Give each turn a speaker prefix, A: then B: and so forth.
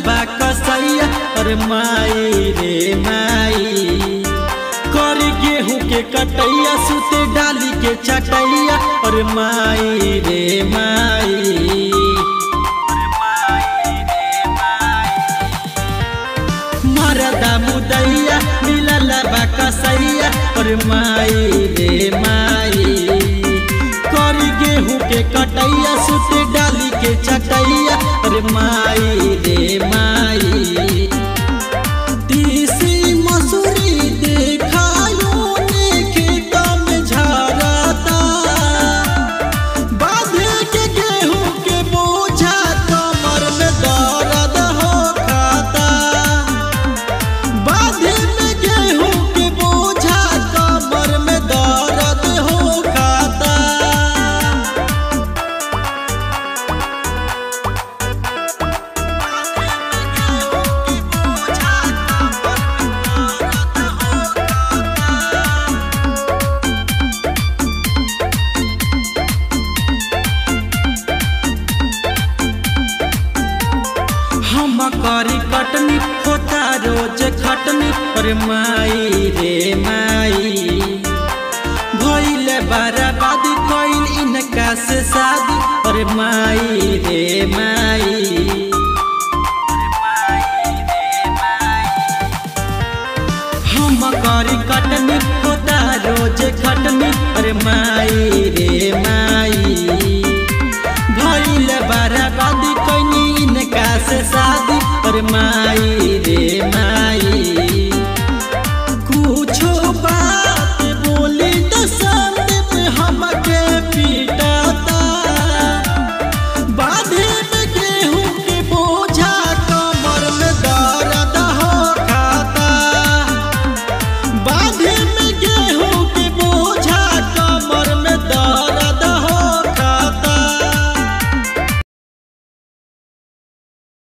A: बा कसैया अरे माई रे माई कर गेहूं के कटैया सुते डाली के चटैया अरे माई रे माई मरदा मुदैया मिलल बा कसैया अरे माई रे माई कर गेहूं के कटैया सुते डाली के चटैया अरे माई रे माई तीसी मसूरी देखायो ने खेत में झरता बांधे के गेहूं के बोझा कमर में दर्द हो खाता बांधे में गेहूं के बोझा कमर में दर्द हो खाता हम करी कटनी होता रोज खटनी अरे माई रे माई भइले बराबादी कइल इनका से शादी अरे माई रे माई हम करी कटनी होता रोज खटनी